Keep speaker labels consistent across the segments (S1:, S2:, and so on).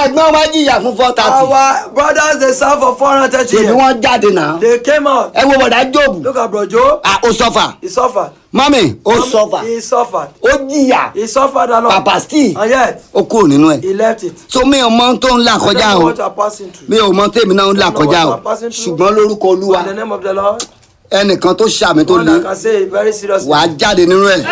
S1: ẹ̀gbọ́n wa jìyà fún four thirty
S2: Our brothers they serve for 430
S1: ṣèbí
S2: years.
S1: wọ́n jáde náà
S2: They came out.
S1: ẹ wo bọ̀dá jóòbù
S2: Look at bro Job.
S1: Ah, ó sọ́fà
S2: He suffered.
S1: mọ́mì ó sọ́fà
S2: He suffered.
S1: ó jìyà
S2: He suffered a lot.
S1: pàpà steve
S2: And yet,
S1: ó kúrò nínú ẹ̀
S2: he left it.
S1: so mi ò mọ ohun tó ń là
S2: I
S1: kọjá
S2: don't know
S1: o
S2: what you are passing through.
S1: mi ò mọ tèmi náà ń là
S2: I don't know
S1: kọjá
S2: what
S1: o
S2: you are passing through.
S1: ṣùgbọ́n lórúkọ olúwa
S2: In the name of the Lord,
S1: ẹnìkan tó ṣàmì tó
S2: one
S1: le
S2: that can say it very seriously.
S1: wàá jáde nínú ẹ̀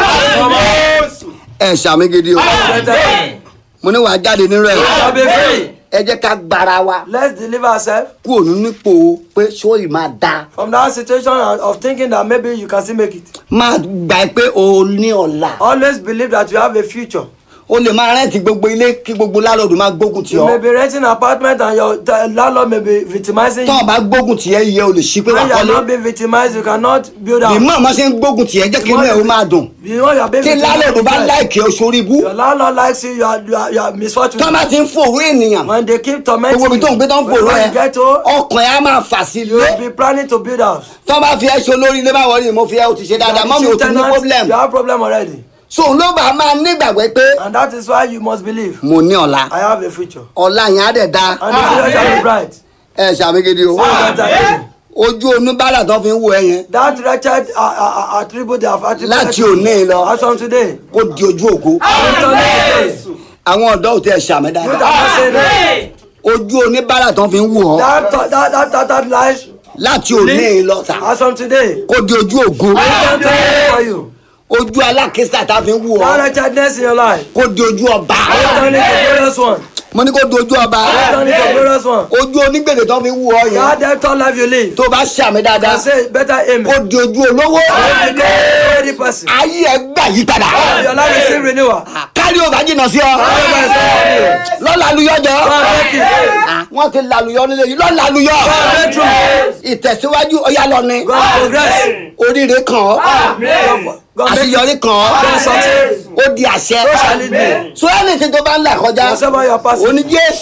S1: ẹ ṣàmì gidi o
S2: Better.
S1: mo ní wàá jáde nínú ẹ̀
S2: Shall be free.
S1: ẹ jẹ́ ká gbára wa
S2: Let's deliver ourselves
S1: kúrò nínú ipò pé sóyì máa da
S2: from that situation of thinking that maybe you can still make it.
S1: máa gbà ẹ pé o ní ọ̀la
S2: Always believe that you have a future.
S1: o lè máa rẹ́ǹtì gbogbo ilé kí gbogbo lálọ́ọ̀dù máa gbógun tì
S2: You may
S1: ọ́
S2: be renting an apartment and your the landlord may be victimizing
S1: tọ́
S2: you.
S1: ọ bá gbógun tì ẹ́ yẹ o lè ṣí pé wà
S2: When you are
S1: kọ́lé
S2: not being victimized, you cannot build up.
S1: ìmọ̀ ọmọ ṣe ń gbógun tì ẹ́ jẹ́ kí inú ẹ̀ ó máa dùn
S2: You know you are being
S1: tí lálọ́ọ̀dù bá
S2: victimized.
S1: láìkì ọ́ sórí ibú
S2: Your landlord likes you, you are, you are, you are misfortunate.
S1: tọ́ bá ti ń fòrò ènìyàn
S2: When they keep tormenting
S1: gbogbo ibi tó ń gbé tó ń fòrò
S2: when
S1: ẹ
S2: you get home,
S1: ọkàn ẹ á máa fà sí
S2: you
S1: ilé
S2: will be planning to build house.
S1: tọ́ bá fi ẹ́ ṣe olórí ilé báwọ̀ ni mo fi ẹ́ o ti ṣe dáadáa mọ́ mi ò tún ní problem
S2: You have problem already.
S1: so ló bá máa nígbàgbọ́ pé
S2: And that is why you must believe.
S1: mo ní ọ̀la
S2: I have a future.
S1: ọ̀la yẹn á dẹ̀ da
S2: And the future shall be bright.
S1: ẹ ṣàmìgidi o
S2: So that I-
S1: ojú oníbàárà tó fi ń wo ẹ yẹn
S2: That wretched uh, uh, uh, attribute they have attributed
S1: Láti
S2: to
S1: òní
S2: you.
S1: lọ.
S2: As from today.
S1: kó di ojú ògo
S2: Return it today.
S1: àwọn ọ̀dọ́ ò tẹ ṣàmì
S2: You that
S1: dáadáa
S2: can say that.
S1: ojú oníbàárà tó fi ń wò ọ́
S2: That that that that, that life.
S1: láti òní lọ sà
S2: As from today.
S1: kó di ojú ògo
S2: Return it for you.
S1: ojú alákísà tá fi ń wò
S2: That
S1: ọ́
S2: wretchedness in your life.
S1: kó di ojú ọba
S2: Return it to glorious one.
S1: mo ní kó di ojú ọba
S2: Return it to glorious one.
S1: ojú onígbèdè tó fi ń wò ọ́ yẹn
S2: That debtor life you live.
S1: tó bá ṣàmì
S2: I
S1: dáadáa
S2: say better amen.
S1: kó di ojú olówó
S2: You become a ready person.
S1: ayé ẹ gbà yí padà
S2: Your life is still renewal.
S1: kárí ò bá jìnnà sí ọ
S2: Whatever is done for you.
S1: lọ́la aluyọ́jọ́
S2: God make it.
S1: wọ́n ti laluyọ́ nílé yìí lọ́la aluyọ́
S2: God make true.
S1: ìtẹ̀síwájú ọ̀yá lọ ni
S2: God progress.
S1: oríire kàn ọ́
S2: God- God make
S1: àṣeyọrí kàn ọ́
S2: God success.
S1: ó di àṣẹ
S2: So shall it be.
S1: so ẹni tí tó bá ń là kọjá
S2: Whatever you are passing.
S1: oní jésù